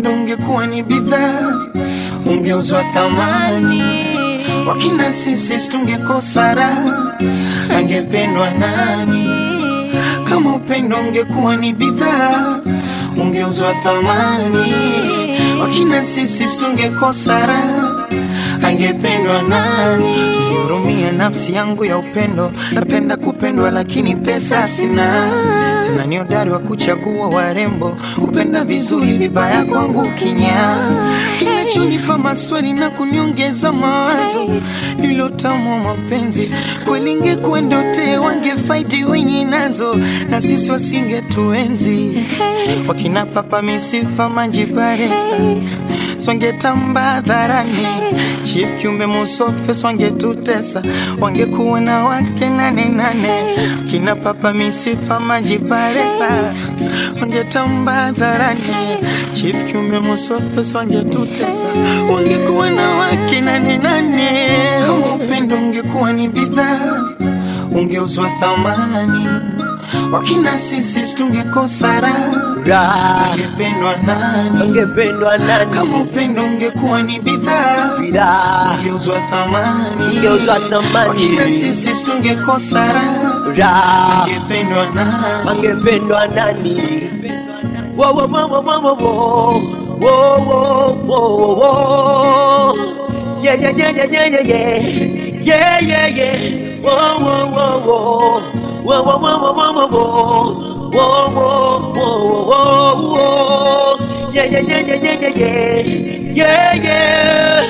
upendo ungekuwa ni bidhaa, ungeuzwa thamani. Wakina sisi tungekosa raha, angependwa nani? Kama upendo ungekuwa ni bidhaa, ungeuzwa thamani. Wakina sisi tungekosa raha, angependwa nani? Nihurumia nafsi yangu ya upendo, napenda kupendwa lakini pesa sina. Tena ni hodari wa kuchagua warembo, kupenda vizuri, vibaya kwangu kinyaa. Kinachonipa maswali na kuniongeza mawazo, nilotamwa mapenzi kweli, ingekuwa ndote wangefaiti wenye nazo, na sisi wasingetuenzi. Wakina papa misifa manjibaresa swangetamba hadharani, chief kiumbe musofe swangetutesa, wangekuwa na wake nane nane. Kina papa misifa majiparesa, wangetamba hadharani, chief kiumbe musofe swangetutesa, wangekuwa na wake nane nane. Kama upendo ungekuwa ni bidhaa, ungeuzwa thamani. Wakina sisi tungekosa raha, Raha, angependwa nani? ungependwa nani? Kama upendo ungekuwa ni bidhaa, Bidhaa, ungeuzwa thamani. ungeuzwa thamani. Wakina sisi tungekosa raha, Raha, angependwa nani? angependwa nani? Wo, wo, wo, wo, wo, wo, wo. Wo, wo, wo, wo, wo. Yeah, yeah, yeah, yeah, yeah, yeah, yeah. Yeah, yeah, yeah. Wo, wo, wo, wo. Wo, wo, wo, wo, wo, wo, wo. Wo, wo, wo, wo, wo, wo. Yeah, yeah, yeah, yeah, yeah, yeah, yeah. Yeah, yeah.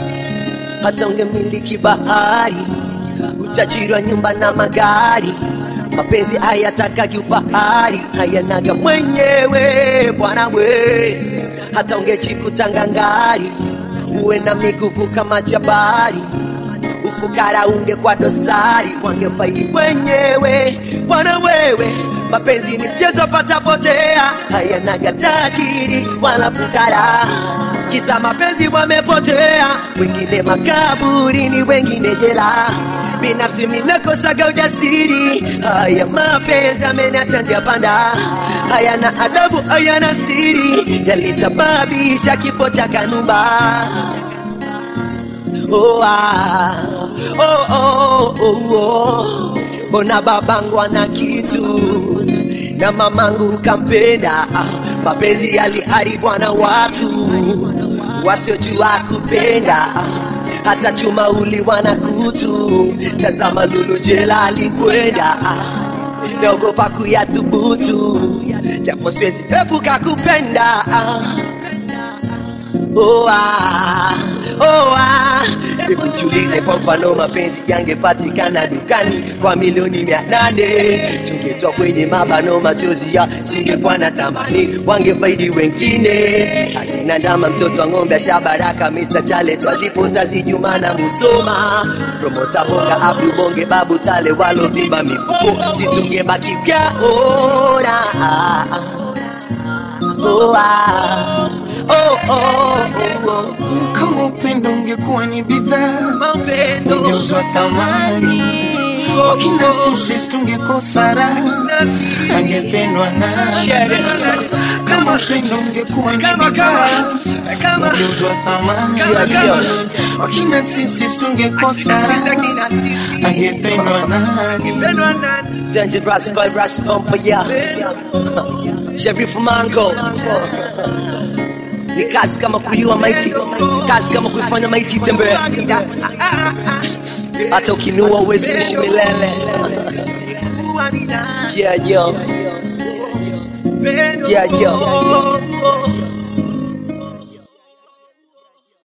hata ungemiliki bahari, utajiri wa nyumba na magari, mapenzi hayatakagi ufahari, hayanaga mwenyewe bwana we. Hata ungejikuta ngangari, uwe na miguvu kama jabari, ufukara ungekuwa dosari, wangefaidi wenyewe bwana wewe. Mapenzi ni mchezo patapotea, hayanaga tajiri wala fukara kisa mapenzi wamepotea, wengine makaburini, wengine jela. Binafsi minakosaga ujasiri, haya mapenzi ameniacha njia panda, hayana adabu, hayana siri, yalisababisha kifo cha Kanumba. Oh, ah, oh, oh, oh, oh. Mbona babangu ana kitu na mamangu kampenda, mapenzi yaliharibwa na watu wasiojua kupenda, hata chuma uliwa na kutu. Tazama Lulu jela alikwenda, naogopa kuyathubutu, japo siwezi epuka kupenda. Oh, ah, oh, ah. Hebu jiulize kwa mfano mapenzi yangepatikana dukani kwa milioni mia nane tungetoa kwenye mabano machozi ya singekuwa na thamani, wangefaidi wengine. Akina Ndama mtoto wa ng'ombe Shabaraka, Mr. Chale twalipo sazi Juma na Musoma, promota Bonga Abdu Bonge Babu Tale walovimba mifuko, situngebaki kyaona oh, ah. oh, oh, oh, oh. Kama upendo ungekuwa ni bidhaa, Mapendo ungeuzwa thamani. Wakina sisi tungekosa raha, angependwa nani? Kama upendo ungekuwa ni bidhaa, ungeuzwa thamani. Wakina sisi tungekosa raha, angependwa nani? Dangerous boy Rush Bumper yeah Sheriff Mango ni kazi kama kuiua maiti, kazi kama kuifanya maiti tembea. Hata ukinua uwezi kuishi milele. Yeah, yo. Yeah, yo.